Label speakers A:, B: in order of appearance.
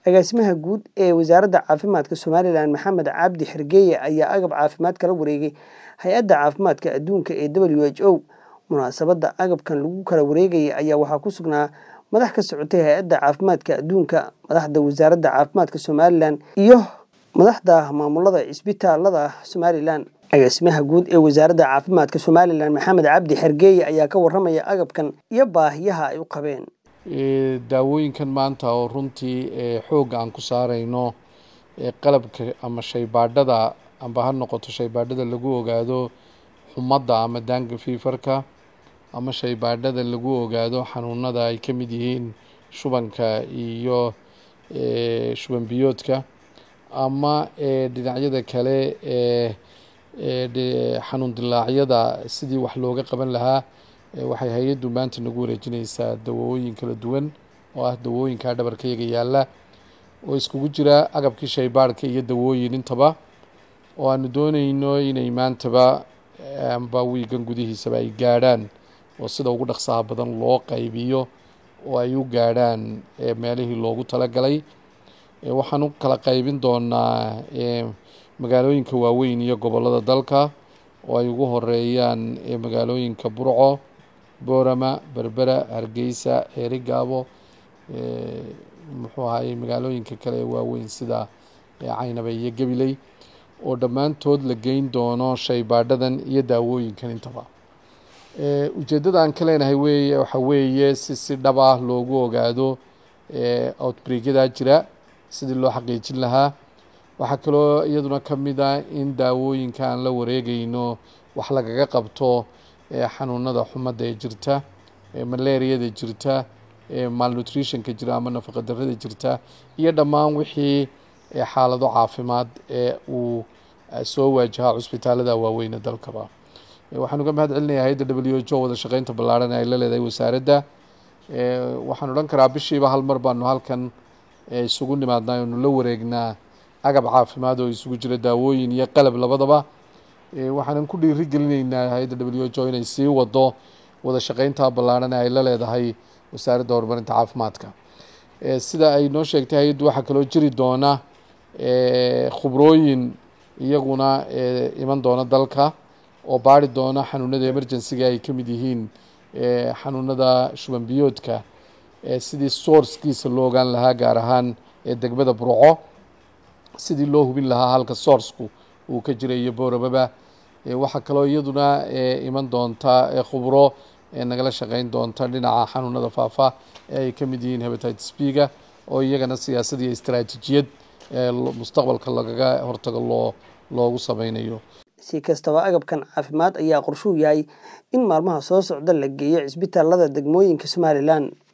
A: agaasimaha guud ee wasaaradda caafimaadka somalilan maxamed cabdi xergeeye ayaa agab caafimaad kala wareegay hay-adda caafimaadka adduunka ee w h o munaasabadda agabkan lagu kala wareegaya ayaa waxaa ku sugnaa madax ka socotay hay-adda caafimaadka adduunka madaxda wasaaradda caafimaadka somalilan iyo madaxda maamulada cisbitaalada somalilan agaasimaha guud ee wasaaradda caafimaadka somalilan maxamed cabdi xergeeye ayaa ka waramaya agabkan iyo baahiyaha ay u qabeen
B: daawooyinkan maanta oo runtii xoogga aan ku saareyno qalabka ama shaybaadhada amba ha noqoto shaybaadhada lagu ogaado xumadda ama daanga fiifarka ama shaybaadhada lagu ogaado xanuunada ay ka mid yihiin shubanka iyo shuban biyoodka ama dhinacyada kale ee xanuun dilaacyada sidii wax looga qaban lahaa waxay hay-addu maanta nagu wareejineysaa dawooyin kala duwan oo ah dawooyinka dhabarkayaga yaalla oo iskugu jira agabkii shaybaadhka iyo dawooyin intaba oo aanu dooneyno inay maantaba amba wiigan gudihiisaba ay gaadhaan oo sida ugu dhaqsaha badan loo qaybiyo oo ay u gaadhaan meelihii loogu talagalay waxaan u kala qaybin doonaa magaalooyinka waaweyn iyo gobollada dalka oo ay ugu horeeyaan magaalooyinka burco boorama berbera hargeysa ceerigaabo muxuu ahaayey magaalooyinka kale ee waaweyn sida caynaba iyo gabiley oo dhammaantood la geyn doono shaybaadhadan iyo daawooyinkan intaba ujeeddada aan ka leenahay weye waxa weeye si si dhab ah loogu ogaado outbreakyadaa jira sidii loo xaqiijin lahaa waxaa kaloo iyaduna ka mid ah in daawooyinka aan la wareegeyno wax lagaga qabto xanuunada xumadda ee jirta malaariyada jirta malnutritionka jira ama nafaqa darrada jirta iyo dhammaan wixii xaalado caafimaad ee uu soo waajahaa cusbitaalada waaweyne dalkaba waxaan uga mahad celinayaa hay-adda w h o wada shaqeynta ballaaran ee ay la leedahay wasaaradda waxaan odhan karaa bishiiba hal mar baanu halkan isugu nimaadnaa oonu la wareegnaa agab caafimaad oo isugu jira daawooyin iyo qalab labadaba waxaanan ku dhiiri gelineynaa hay-adda w h o inay sii wado wada shaqeynta ballaaran ee ay la leedahay wasaaradda horumarinta caafimaadka sida ay noo sheegtay hay-addu waxaa kaloo jiri doona khubrooyin iyaguna iman doona dalka oo baari doona xanuunada emergencyga ay ka mid yihiin xanuunada shuban biyoodka sidii sourcekiisa loo ogaan lahaa gaar ahaan degmada burco sidii loo hubin lahaa halka sourceku uu ka jiray iyo booramaba waxaa kaloo iyaduna iman doonta khubro nagala shaqeyn doonta dhinaca xanuunada faafa ee ay ka mid yihiin hebatitis b-ga oo iyagana siyaasad iyo istaraatiijiyad mustaqbalka lagaga hortago loo loogu sameynayo
A: si kastaba agabkan caafimaad ayaa qorshuu yahay in maalmaha soo socda la geeyo cisbitaalada degmooyinka somalilan